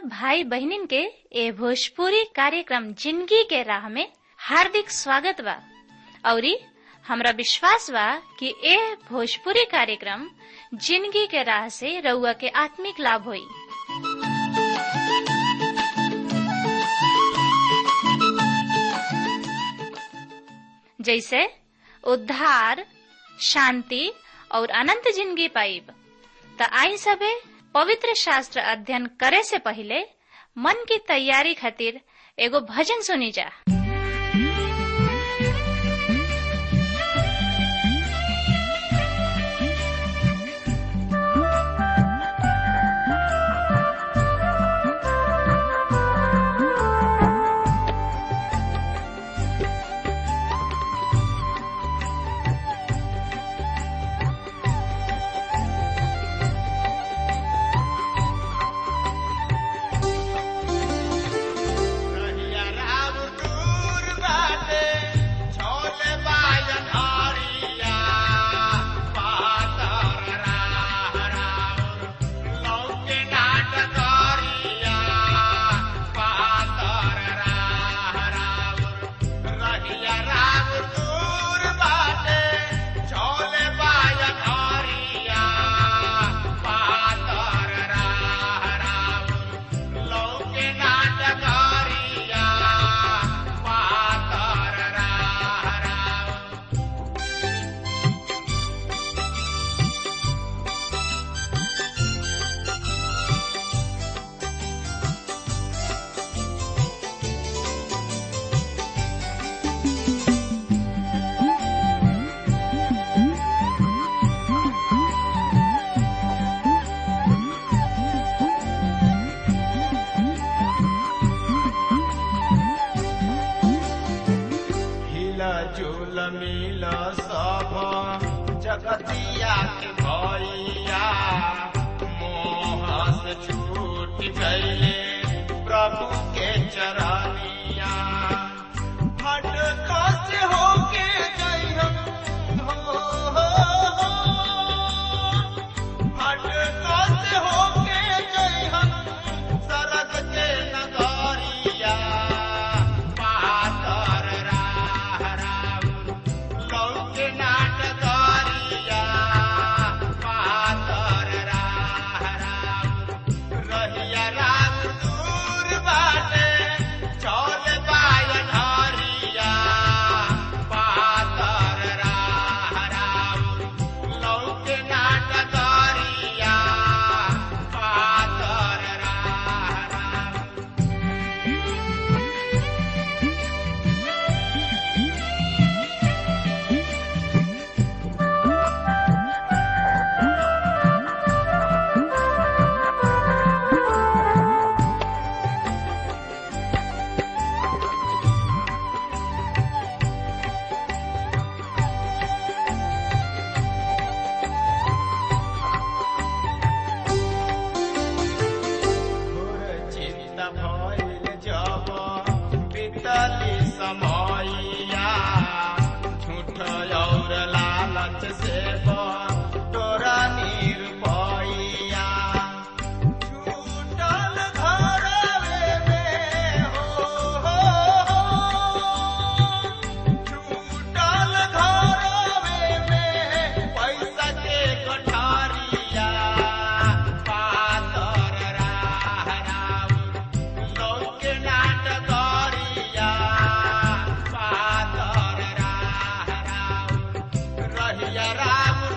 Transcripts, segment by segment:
भाई बहनिन के ए भोजपुरी कार्यक्रम जिंदगी के राह में हार्दिक स्वागत बा औरी हमरा विश्वास बा कि ए भोजपुरी कार्यक्रम जिंदगी के राह से रउआ के आत्मिक लाभ होई जैसे उद्धार शांति और अनंत जिंदगी पाइब त आई सबे पवित्र शास्त्र अध्ययन करे से पहले मन की तैयारी खातिर एगो भजन सुनी जा रहिया राम दूर बाटे, छोले बाजन हरिया, पातर राह राउर, लौके नाट करिया, पातर राह राउर। रहिया राम दूर बाटे, छोले बाजन हरिया, पातर राह राउर, लौके नाटकारिया पातर राह राउर। हिला झूल मिल सब जगतिया के भैया मोह से छूट गईले प्रभु के चरनिया हट से होके गई हम हो, हो, हो। हट से होके गई हम सरग के नगरिया पातर राह राउर लौके नाटकरिया पातर राह राउर रहिया राम दूर बाटे चौल बायन हरिया पातर राह राउर लौके नाटकरिया पातर राह राउर घोर चिंता भइल जब बीतली समयया झूठ और लालच से तोरा निरपैया छूटल घरवे में हो, हो, हो। छूटल घरवे में पैसा के कोठारिया पातर राह राउर लौके नाटकरिया पातर राह राउर रहिया राम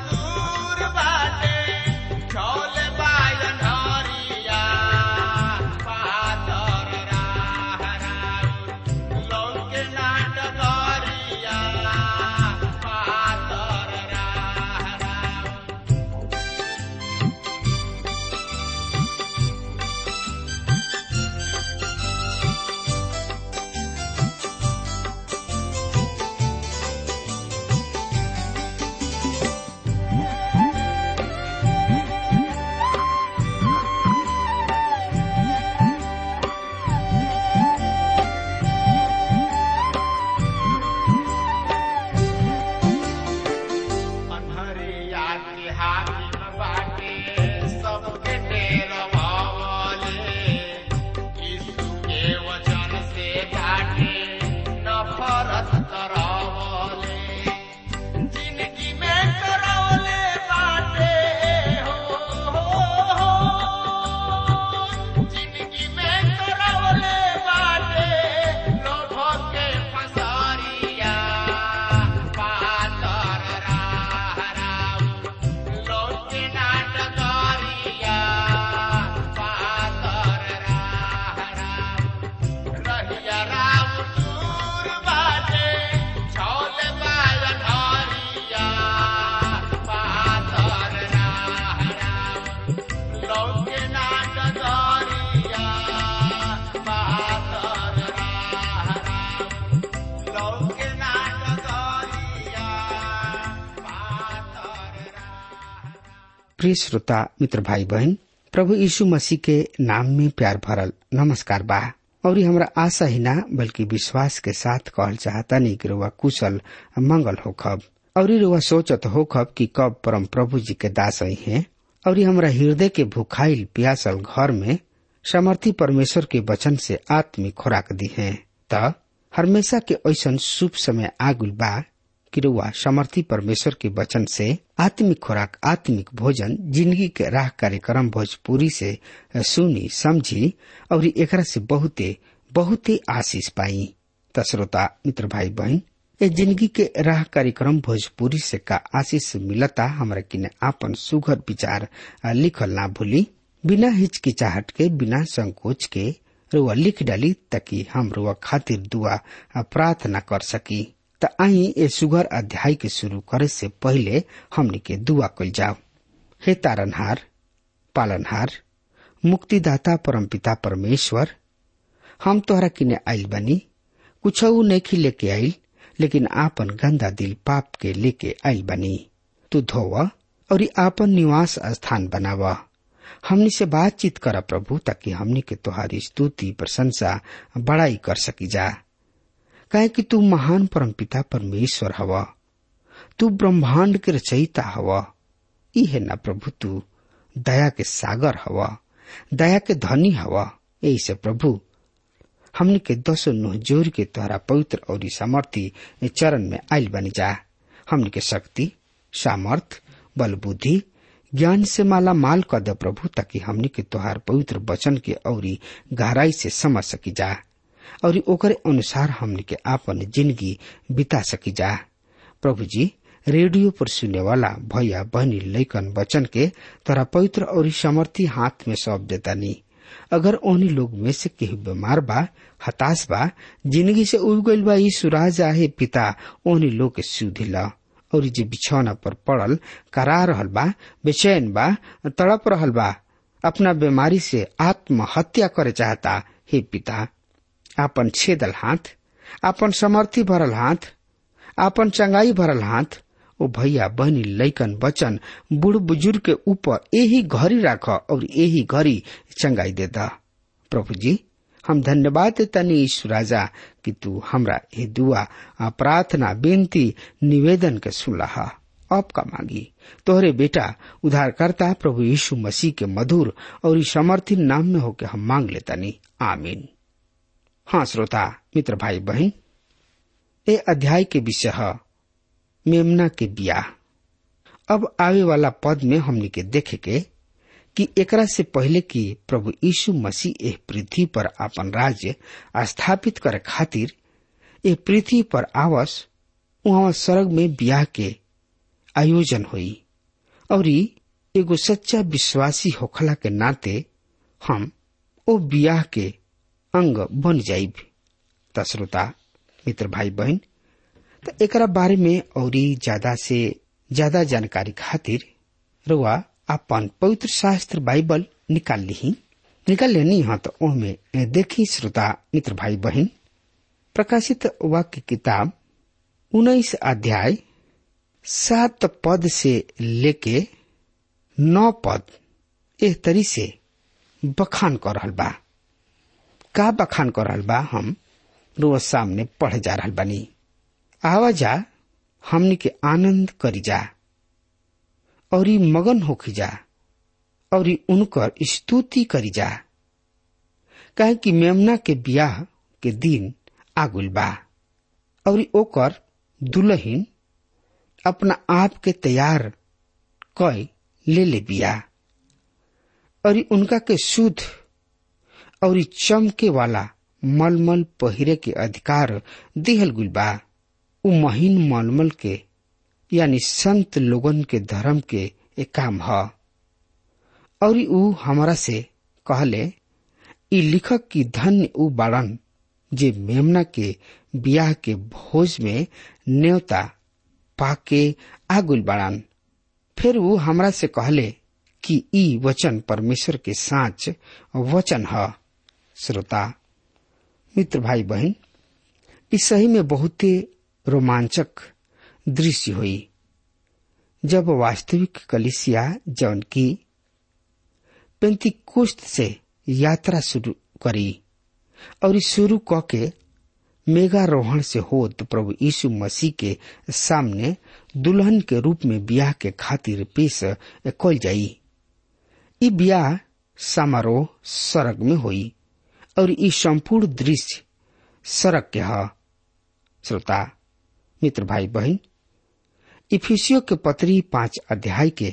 प्रिय श्रोता मित्र भाई बहन प्रभु यीशु मसीह के नाम में प्यार भरल नमस्कार बा और हमरा आशा ही ना बल्कि विश्वास के साथ कहल चाहता नहीं कि रुआ कुशल मंगल हो खब और रुआ सोचत हो खब कि कब परम प्रभु जी के दास ही हैं और हमरा हृदय के भुखाइल प्यासल घर में समर्थी परमेश्वर के वचन से आत्मिक खुराक दी है त हमेशा के ऐसा शुभ समय आगुल बा कि रुआ समर्थी परमेश्वर के वचन से आत्मिक खुराक आत्मिक भोजन जिंदगी के राह कार्यक्रम भोजपुरी से सुनी समझी और एकरा से बहुते बहुते आशीष पाई त श्रोता मित्र भाई बहन ए जिंदगी के राह कार्यक्रम भोजपुरी से का आशीष मिलता हमरा किने आपन सुघर विचार लिखल ना भूली बिना हिचकिचाहट के बिना संकोच के रुआ लिख डाली ताकि हम रुआ खातिर दुआ प्रार्थना कर सकी त आई ए सुगर अध्याय के शुरू करे से पहले हमनी के दुआ कल जाओ हे तारनहार पालनहार मुक्तिदाता परमपिता परमेश्वर हम तोहरा किने आइल बनी कुछ नहीं लेके आइल लेकिन आपन गंदा दिल पाप के लेके आइल बनी तू धोव और आपन निवास स्थान बनावा हमनी से बातचीत करा प्रभु ताकि हमनी के तोहारी स्तुति प्रशंसा बड़ाई कर सकी जा काहे कि तू महान परमपिता परमेश्वर हवा तू ब्रह्मांड के रचयिता हवा ई है ना प्रभु तू दया के सागर हवा दया के धनी हवा यही से प्रभु हमनी के दसो नुह जोर के तोहरा पवित्र और सामर्थी चरण में आयल बनी जा हमनी के शक्ति सामर्थ बल बुद्धि ज्ञान से माला माल कर दे प्रभु ताकि हमनी के तोहार पवित्र वचन के औरी गहराई से समझ सकी जा और ओकरे अनुसार हमने के आपन जिंदगी बिता सकी जा प्रभु जी रेडियो पर सुने वाला भैया बहनी लैकन वचन के तोरा पवित्र और समर्थी हाथ में सौंप देता नी अगर ओहनी लोग में से केहू बीमार बा हताश बा जिंदगी से उब गईल बा ई सुराज आहे पिता ओहनी लोग के सुधिला और जे बिछौना पर पड़ल करा रहल बा बेचैन बा तड़प रहल बा अपना बीमारी से आत्महत्या करे चाहता हे पिता आपन छेदल हाथ आपन समर्थी भरल हाथ आपन चंगाई भरल हाथ ओ भैया बहनी लैकन बचन बूढ़ बुजुर्ग के ऊपर यही घड़ी राख और यही घड़ी चंगाई दे दा प्रभु जी हम धन्यवाद देता ईश्वर राजा कि तू हमरा ये दुआ प्रार्थना बेनती निवेदन के सुनला अब का मांगी तोहरे बेटा उधारकर्ता प्रभु यीशु मसीह के मधुर और समर्थी नाम में होके हम मांग लेता नी आमीन हाँ श्रोता मित्र भाई बहन ए अध्याय के विषय है मेमना के बियाह अब आवे वाला पद में हमने के देखे के कि एकरा से पहले कि प्रभु यीशु मसीह एह पृथ्वी पर अपन राज्य स्थापित करे खातिर ए पृथ्वी पर आवस वहां स्वर्ग में बियाह के आयोजन हुई और एगो सच्चा विश्वासी होखला के नाते हम ओ बियाह के अंग बन जाइब त श्रोता मित्र भाई बहन त एकरा बारे में और ज्यादा से ज्यादा जानकारी खातिर रुआ अपन पवित्र शास्त्र बाइबल निकाल ली निकाल लेनी हाँ तो ओहमे देखी श्रोता मित्र भाई बहन प्रकाशित वाक्य किताब उन्नीस अध्याय सात पद से लेके नौ पद एह तरी से बखान कर रहल बा का बखान कर रहल बा हम रोज सामने पढ़ जा रहल बानी आवाजा हमनी के आनंद करी जा और मगन होखी जा और उनकर स्तुति करी जा कहे कि मेमना के ब्याह के दिन आगुल बा और ओकर दुल्हन अपना आप के तैयार कय ले ले बिया और उनका के शुद्ध और चमके वाला मलमल पहिरे के अधिकार दिहल गुल बा उ महीन मलमल के यानी संत लोगन के धर्म के एक काम ह और उ हमारा से कहले ई लिखक की धन्य उ बाड़न जे मेमना के बियाह के भोज में न्योता पाके आगुल बाड़न फिर वो हमरा से कहले कि ई वचन परमेश्वर के साच वचन ह श्रोता मित्र भाई बहन इस सही में बहुते रोमांचक दृश्य हुई जब वास्तविक कलिसिया जौन की पेंतिकुस्त से यात्रा शुरू करी और ई शुरू क के मेघारोहण से होत प्रभु यीशु मसीह के सामने दुल्हन के रूप में ब्याह के खातिर पेश कल जाई ई ब्याह समारोह सड़क में होई और ई संपूर्ण दृश्य सड़क के ह श्रोता मित्र भाई बहन इफिसियो के पत्री पांच अध्याय के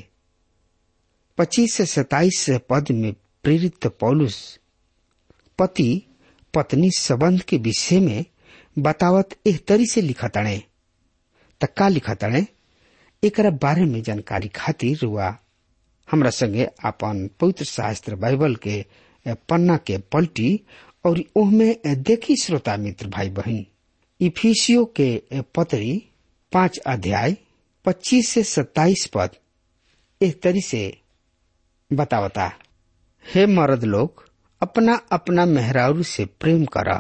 पच्चीस से सताइस पद में प्रेरित पौलुस पति पत्नी संबंध के विषय में बतावत एह तरी से लिखतणे त का लिखतणे एकरा बारे में जानकारी खातिर हुआ हमरा संगे अपन पवित्र शास्त्र बाइबल के पन्ना के पलटी और ओहमे देखी श्रोता मित्र भाई बहन इफिसियो के पत्री पांच अध्याय पच्चीस से सत्ताईस पद एक तरी से बतावता हे मर्द लोग अपना अपना मेहरारू से प्रेम करा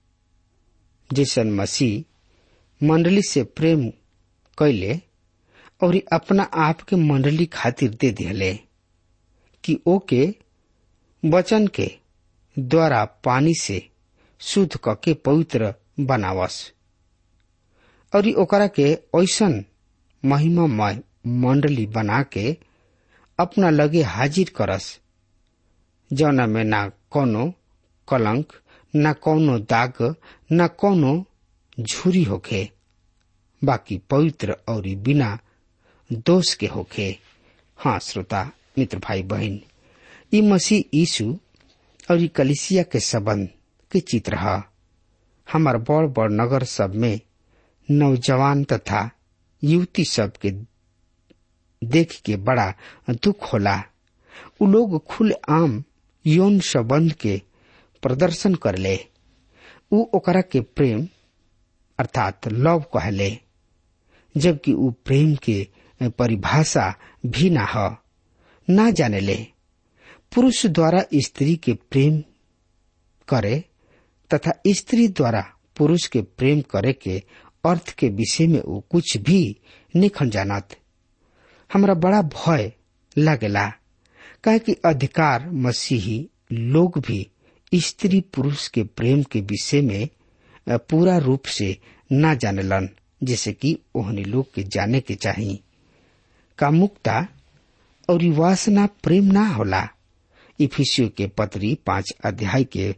जैसन मसीह मंडली से प्रेम कैले और अपना आप के मंडली खातिर दे दिले कि ओके वचन के द्वारा पानी से शुद्ध कके पवित्र बनावस और ओकरा के ऐसन महिमामय मंडली बना के अपना लगे हाजिर करस जौना में ना कोनो कलंक न कौनो दाग न कौनो झुरी होखे बाकी पवित्र और बिना दोष के होखे हाँ श्रोता मित्र भाई बहन ई मसीह यीशु और ई कलिसिया के संबंध के चित्र है हमार बड़ बड़ नगर सब में नौजवान तथा युवती सब के देख के बड़ा दुख होला उ लोग खुले आम यौन संबंध के प्रदर्शन करले उ ओकरा के प्रेम अर्थात लव कहले जबकि उ प्रेम के परिभाषा भी ना ह ना जानेले पुरुष द्वारा स्त्री के प्रेम करे तथा स्त्री द्वारा पुरुष के प्रेम करे के अर्थ के विषय में वो कुछ भी निखन जानत हमरा बड़ा भय लगेला काहे कि अधिकार मसीही लोग भी स्त्री पुरुष के प्रेम के विषय में पूरा रूप से ना जानेलन जैसे कि ओहनी लोग के जाने के चाहिए कामुकता और वासना प्रेम ना होला इफिसियो के पत्री पांच अध्याय के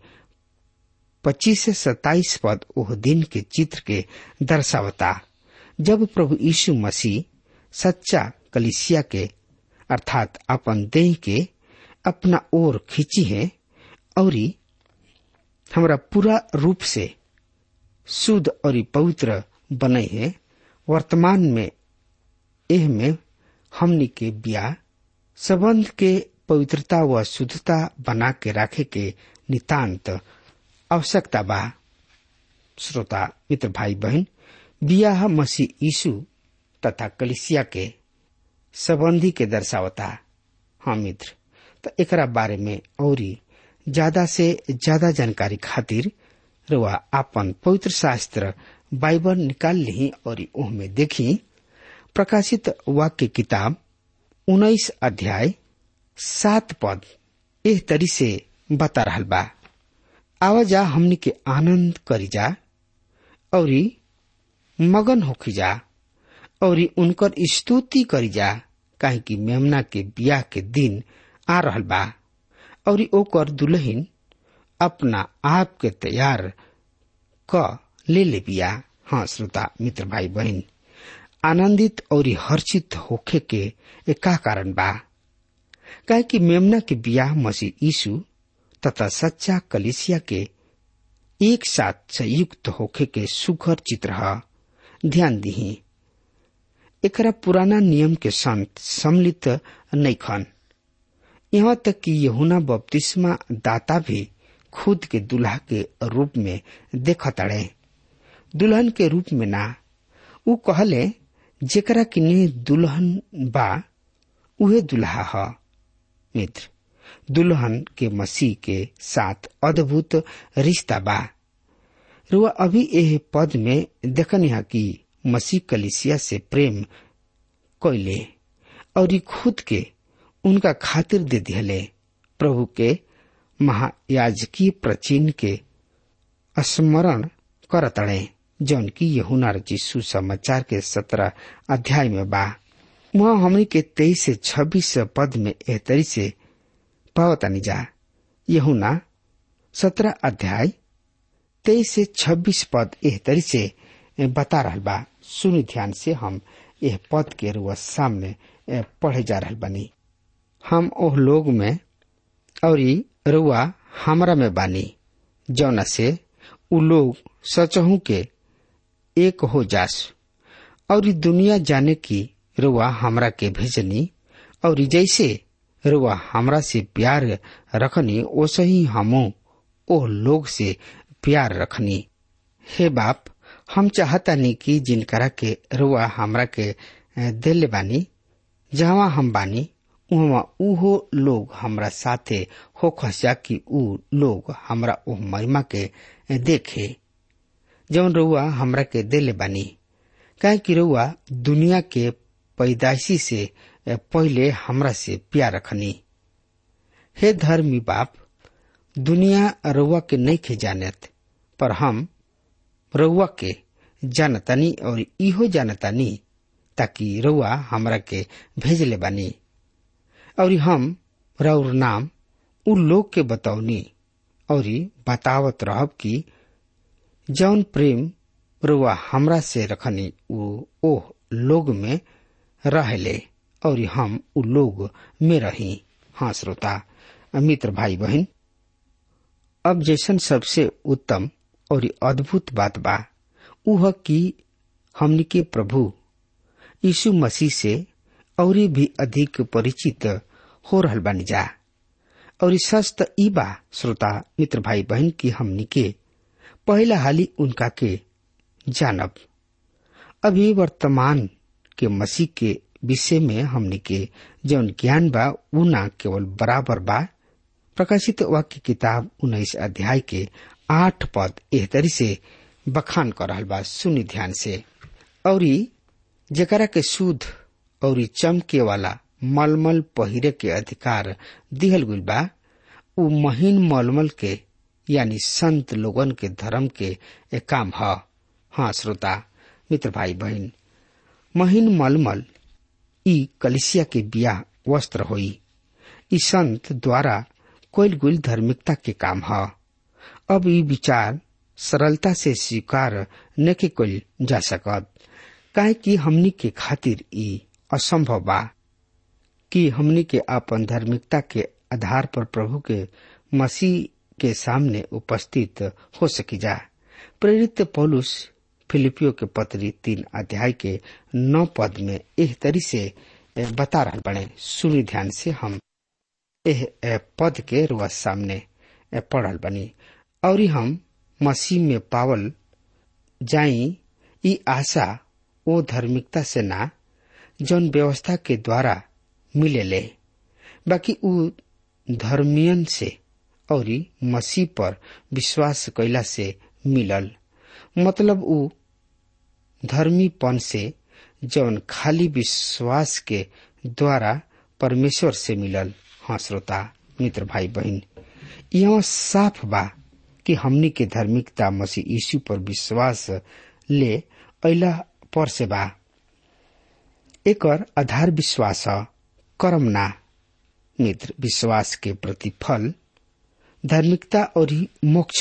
पच्चीस से सताइस पद ओह दिन के चित्र के दर्शावता जब प्रभु यीशु मसीह सच्चा कलिसिया के अर्थात अपन देह के अपना ओर खींची है और हमरा पूरा रूप से शुद्ध और पवित्र बने है वर्तमान में एह में हमनी के ब्याह संबंध के पवित्रता व शुद्धता बना के रखे के नितांत आवश्यकता बा श्रोता मित्र भाई बहन बियाह मसीह यीशु तथा कलिसिया के संबंधी के दर्शावता हाँ मित्र तो एकरा बारे में और ज्यादा से ज्यादा जानकारी खातिर रुआ आपन पवित्र शास्त्र बाइबल निकाल ली और में देखी प्रकाशित वाक्य किताब उन्नीस अध्याय सात पद एह तरी से बता रहा बा आवाजा हमनी के आनंद करी जा और मगन होखी जा और उनकर स्तुति करी जा काहे कि मेमना के बियाह के दिन आ रहल बा और ओकर दुल्हन अपना आप के तैयार क ले ले बिया हाँ श्रोता मित्र भाई बहन आनंदित और हर्षित होखे के का कारण बा काहे कि मेमना के बियाह मसीह यीशु तथा सच्चा कलिसिया के एक साथ संयुक्त होखे के सुघर चित्र है ध्यान दही एकरा पुराना नियम के संत सम्मिलित नहीं खन यहाँ तक कि यहुना बपतिस्मा दाता भी खुद के दुल्हा के रूप में देखताड़े दुल्हन के रूप में ना उ कहले जेकरा किने दुल्हन बा उहे दुल्हा ह मित्र दुल्हन के मसीह के साथ अद्भुत रिश्ता बा रुआ अभी एह पद में देखनी है कि मसीह कलिसिया से प्रेम कैले और ई खुद के उनका खातिर दे दिहले प्रभु के महायाजकीय प्रचिन के स्मरण करतड़े जौन की यहुना रचिसु समाचार के सत्रह अध्याय में बा वहाँ हमनी के तेईस से छब्बीस पद में एहतरी से पावतानी जा यहुना सत्रह अध्याय तेईस से छब्बीस पद एहतरी से बता रहल बा सुनि ध्यान से हम यह पद के रुआ सामने पढ़े जा रहल बनी हम ओह लोग में और रुआ हमरा में बानी जौना से उ लोग सचहू के एक हो जास और दुनिया जाने की रुआ हमरा के भेजनी और जैसे रुआ हमरा से प्यार रखनी वैसे ही हमू ओह लोग से प्यार रखनी हे बाप हम चाहता नहीं कि जिनकरा के रुआ हमरा के दिल बानी जहाँ हम बानी उहवा उहो लोग हमरा साथे हो खसा कि उ लोग हमरा ओह महिमा के देखे जौन रउआ हमरा के दिल बानी काहे कि रउआ दुनिया के पैदाइशी से पहले हमरा से प्यार रखनी हे धर्मी बाप दुनिया रउआ के नहीं खे जानत पर हम रउआ के जानतानी और इहो जानतानी ताकि रउआ हमरा के भेजले बानी और हम रउर नाम उ लोग के बतौनी और बतावत रहब कि जौन प्रेम रुआ हमरा से रखनी उ ओह लोग में रहले और हम उ लोग में रही हाँ श्रोता मित्र भाई बहन अब जैसन सबसे उत्तम और अद्भुत बात बा उह कि हमनी के प्रभु यीशु मसीह से और भी अधिक परिचित हो रहल बानी जा और सच त ई बा श्रोता मित्र भाई बहन की हमनी के पहला हाली उनका के जानब अभी वर्तमान के मसीह के विषय में हमनी के जौन ज्ञान बा उ ना केवल बराबर बा प्रकाशित वाक्य किताब उन्नीस अध्याय के आठ पद एह तरी से बखान कर रहल बा सुनि ध्यान से और जकरा के शुद्ध और चमके वाला मलमल पहिरे के अधिकार दिहल गइल बा उ महीन मलमल के यानी संत लोगन के धर्म के एक काम ह हाँ श्रोता मित्र भाई बहन महीन मलमल ई कलिसिया के बिया वस्त्र होई ई संत द्वारा कोयल गुल धार्मिकता के काम ह अब ई विचार सरलता से स्वीकार नके कल जा सकत काहे कि हमनी के खातिर ई असंभव बा कि हमनी के अपन धार्मिकता के आधार पर प्रभु के मसीह के सामने उपस्थित हो सकी जा प्रेरित पौलुस फिलिपियो के पत्री तीन अध्याय के नौ पद में एह तरी से बता रहा बने सुनी ध्यान से हम एह पद के रुआ सामने पढ़ल बनी और हम मसीह में पावल जाई ई आशा ओ धार्मिकता से ना जौन व्यवस्था के द्वारा मिले ले बाकी उ धर्मियन से और मसीह पर विश्वास कैला से मिलल मतलब उ धर्मीपन से जौन खाली विश्वास के द्वारा परमेश्वर से मिलल हाँ श्रोता मित्र भाई बहन यह साफ बा कि हमनी के धार्मिकता मसीह यीशु पर विश्वास ले अला पर से बा एकर आधार विश्वास कर्म ना मित्र विश्वास के प्रतिफल धार्मिकता और ही मोक्ष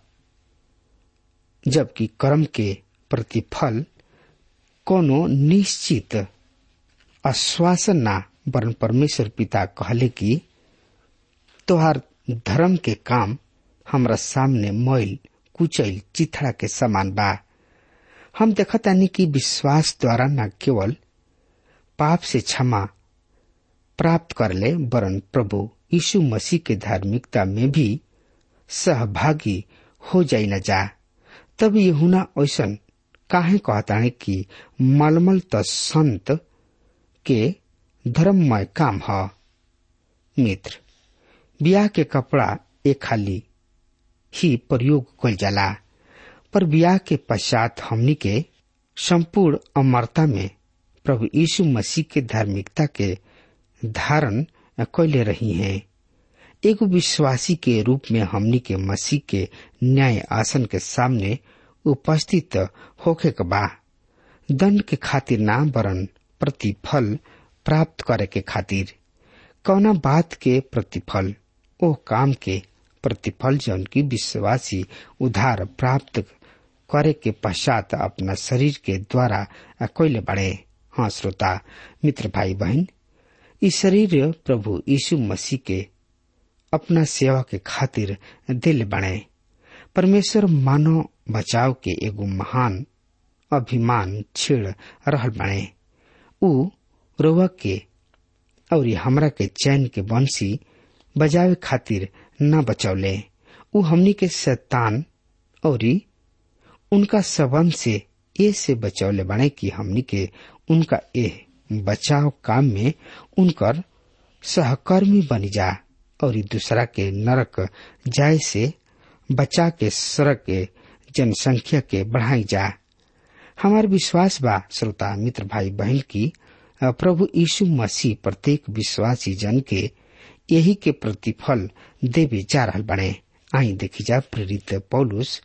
जबकि कर्म के प्रतिफल कोनो निश्चित आश्वासन ना वरन परमेश्वर पिता कहले कि तोहार धर्म के काम हमरा सामने मैल कुचैल चिथड़ा के समान बा हम देखतानी कि विश्वास द्वारा न केवल पाप से क्षमा प्राप्त कर ले वरन प्रभु यीशु मसीह के धार्मिकता में भी सहभागी हो जाई न जा तब यहुना ऐसन काहे कहताने कि मलमल त संत के धर्ममय काम ह मित्र बियाह के कपड़ा एक खाली ही प्रयोग कल जाला पर बियाह के पश्चात हमनी के संपूर्ण अमरता में प्रभु यीशु मसीह के धार्मिकता के धारण कैले रही हैं एगो विश्वासी के रूप में हमनी के मसीह के न्याय आसन के सामने उपस्थित होखे के बा दंड के खातिर ना वरन प्रतिफल प्राप्त करे के खातिर कौना बात के प्रतिफल ओ काम के प्रतिफल जौन की विश्वासी उधार प्राप्त करे के पश्चात अपना शरीर के द्वारा कैले बढ़े हाँ श्रोता मित्र भाई बहन इस शरीर प्रभु यीशु मसीह के अपना सेवा के खातिर दिल बने परमेश्वर मानव बचाव के एगो महान अभिमान छेड़ रहल बने उ रोवा के और हमरा के चैन के बंसी बजावे खातिर न बचौले उ हमनी के शैतान और उनका सबंध से ए से बचौले बने कि हमनी के उनका ए बचाव काम में उनकर सहकर्मी बनी जा और दूसरा के नरक जाय से बचा के सड़क के जनसंख्या के बढ़ाई जा हमार विश्वास बा श्रोता मित्र भाई बहन की प्रभु यीशु मसीह प्रत्येक विश्वासी जन के यही के प्रतिफल देवे जा रहल बने आई देखी जा प्रेरित पौलुस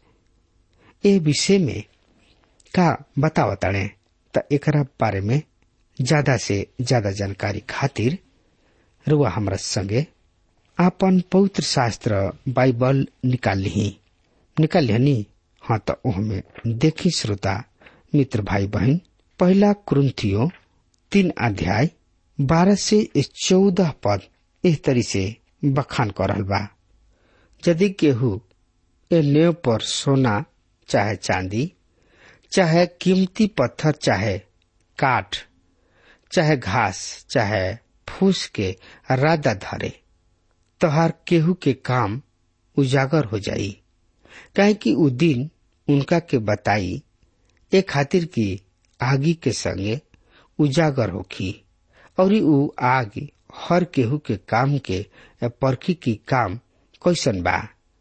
ए विषय में का बतावताड़े त एकरा बारे में ज्यादा से ज्यादा जानकारी खातिर रुआ हमरा संगे आपन पवित्र शास्त्र बाइबल निकाल ली निकाल लिहनी हाँ तो ओहमे देखी श्रोता मित्र भाई बहन पहला क्रुंथियो तीन अध्याय बारह से चौदह पद इस तरी से बखान कर रहल बा यदि केहू ए नेव पर सोना चाहे चांदी चाहे कीमती पत्थर चाहे काठ चाहे घास चाहे फूस के रादा धरे तोहार केहू के काम उजागर हो जाई काहे कि उ दिन उनका के बताई ए खातिर की आगी के संगे उजागर होखी और उ आग हर केहू के काम के परखी की काम कैसन बा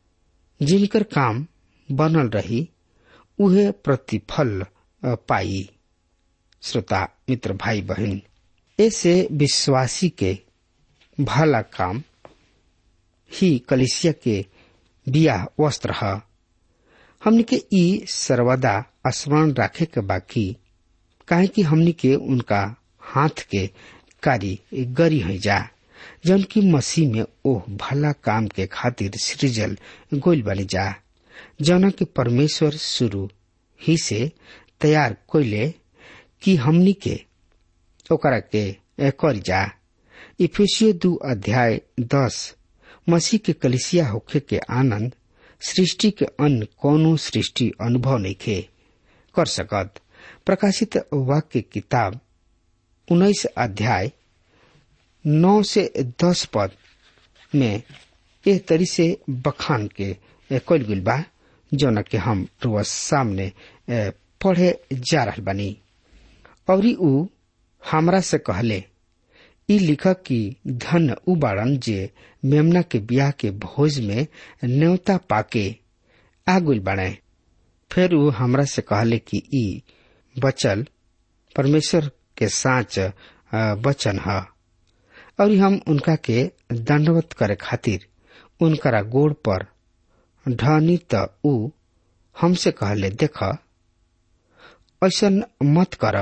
जिनकर काम बनल रही उहे प्रतिफल पाई श्रोता मित्र भाई बहन ऐसे विश्वासी के भला काम ही कलिसिया के बिया वस्त्र है हमनी के ई सर्वदा स्मरण रखे के बाकी काहे कि हमनी के उनका हाथ के कार्य गरी है जा जौन की मसीह में ओह भला काम के खातिर सृजल गोल बनी जा जौना के परमेश्वर शुरू ही से तैयार कोइले कि हमनी के ओकरा के कर जा इफिसियो दू अध्याय दस मसीह के कलिसिया होखे के आनंद सृष्टि के अन्य कोनो सृष्टि अनुभव नहीं खे कर सकत प्रकाशित वाक्य किताब उन्नीस अध्याय नौ से दस पद में एह तरी से बखान के कल गुल बा जौन के हम रोज सामने पढ़े जा रहा बनी और उ हमरा से कहले ई लिख कि धन उ बाड़न जे मेमना के ब्याह के भोज में न्योता पाके आगुल बने फिर उ हमरा से कहले कि ई बचल परमेश्वर के साच वचन है और हम उनका के दंडवत करे खातिर उनकरा गोड़ पर ढनी त उ हमसे कहले देख ऐसन मत कर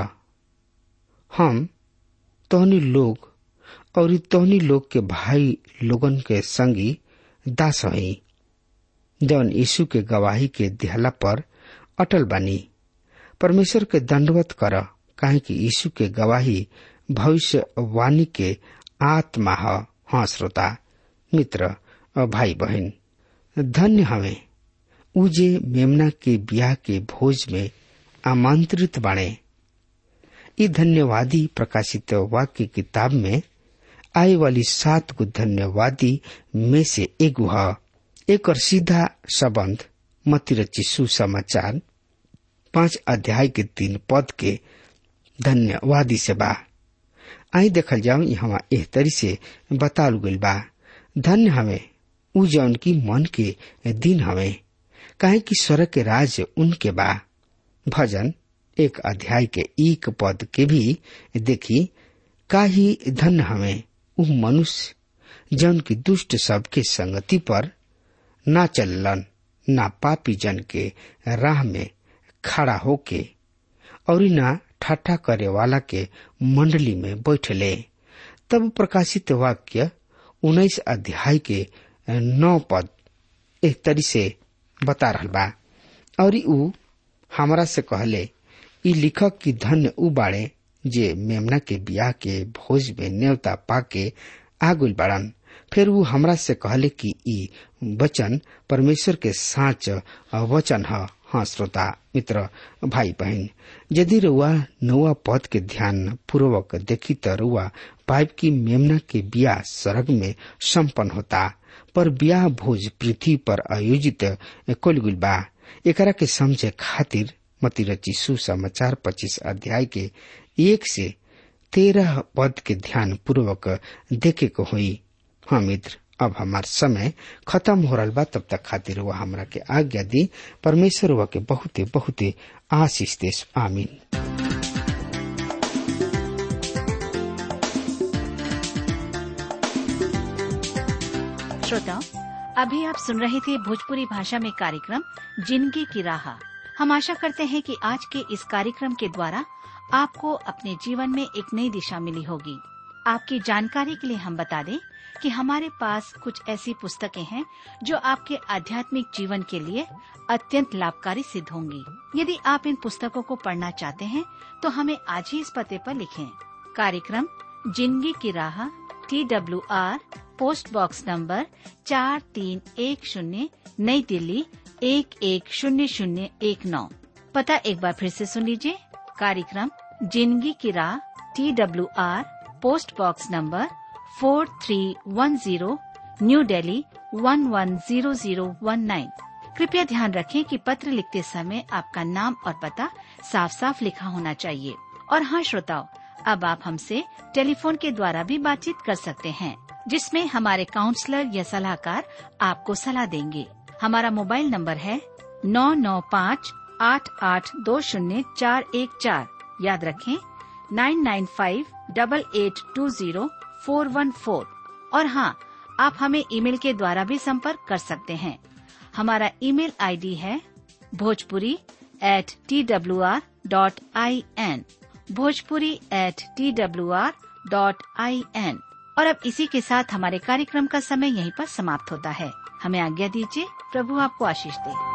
हम तोहनी लोग और तोहनी लोग के भाई लोगन के संगी दास हई जौन यीशु के गवाही के दिहला पर अटल बानी परमेश्वर के दंडवत कर काहे कि यीशु के गवाही भविष्यवाणी के आत्मा ह हाँ श्रोता मित्र भाई बहन धन्य हवे उ जे मेमना के ब्याह के भोज में आमंत्रित बाणे ई धन्यवादी प्रकाशित वाक्य किताब में आए वाली सात गो धन्यवादी में से एगो है एक और सीधा संबंध मतिरची सुसमाचार पांच अध्याय के तीन पद के धन्यवादी से बा आई देखल जाओ यहाँ एह तरी से बताल गइल बा धन्य हवे उ जौन की मन के दिन हवे काहे कि स्वर्ग के राज उनके बा भजन एक अध्याय के एक पद के भी देखी का ही धन्य हमें उ मनुष्य जन की दुष्ट सबके संगति पर ना चलन ना पापी जन के राह में खड़ा होके और ना ठाठा करे वाला के मंडली में बैठले तब प्रकाशित वाक्य उन्नीस अध्याय के नौ पद एक तरी से बता रहा बा और ऊ हमरा से कहले ई लिखक की धन्य उ बाड़े जे मेमना के बियाह के भोज में न्योता पाके आगुल बाड़न फिर वो हमरा से कहले कि ई वचन परमेश्वर के साच वचन ह हाँ श्रोता मित्र भाई बहन यदि रुआ नौवा पद के ध्यान पूर्वक देखी तो रुआ पाइप की मेमना के बियाह स्वर्ग में संपन्न होता पर ब्याह भोज पृथ्वी पर आयोजित कुलगुल बा एकरा के समझे खातिर मती रची सुसमाचार पच्चीस अध्याय के एक से तेरह पद के ध्यान पूर्वक देखे को हुई हाँ मित्र अब हमार समय खत्म हो रहा बा तब तक खातिर वह हमरा के आज्ञा दी परमेश्वर वह के बहुते बहुते आशीष देश आमीन श्रोताओं अभी आप सुन रहे थे भोजपुरी भाषा में कार्यक्रम जिंदगी की राह हम आशा करते हैं कि आज के इस कार्यक्रम के द्वारा आपको अपने जीवन में एक नई दिशा मिली होगी आपकी जानकारी के लिए हम बता दें कि हमारे पास कुछ ऐसी पुस्तकें हैं जो आपके आध्यात्मिक जीवन के लिए अत्यंत लाभकारी सिद्ध होंगी यदि आप इन पुस्तकों को पढ़ना चाहते हैं तो हमें आज ही इस पते पर लिखें कार्यक्रम जिंदगी की राह T W R post box number चार तीन एक शून्य नई दिल्ली एक एक शून्य शून्य एक नौ पता एक बार फिर से सुन लीजिए कार्यक्रम जिंदगी की राह T W R post box number four three one zero new Delhi one one zero zero one nine कृपया ध्यान रखें कि पत्र लिखते समय आपका नाम और पता साफ साफ लिखा होना चाहिए और हाँ श्रोताओं अब आप हमसे टेलीफोन के द्वारा भी बातचीत कर सकते हैं जिसमें हमारे काउंसलर या सलाहकार आपको सलाह देंगे हमारा मोबाइल नंबर है नौ नौ पाँच आठ आठ दो शून्य चार एक चार याद रखें nine nine five double eight two zero four one four और हाँ आप हमें ईमेल के द्वारा भी संपर्क कर सकते हैं हमारा ईमेल आईडी है Bhojpuri at T W R dot I N Bhojpuri at T W R dot I N और अब इसी के साथ हमारे कार्यक्रम का समय यहीं पर समाप्त होता है हमें आज्ञा दीजिए प्रभु आपको आशीष दे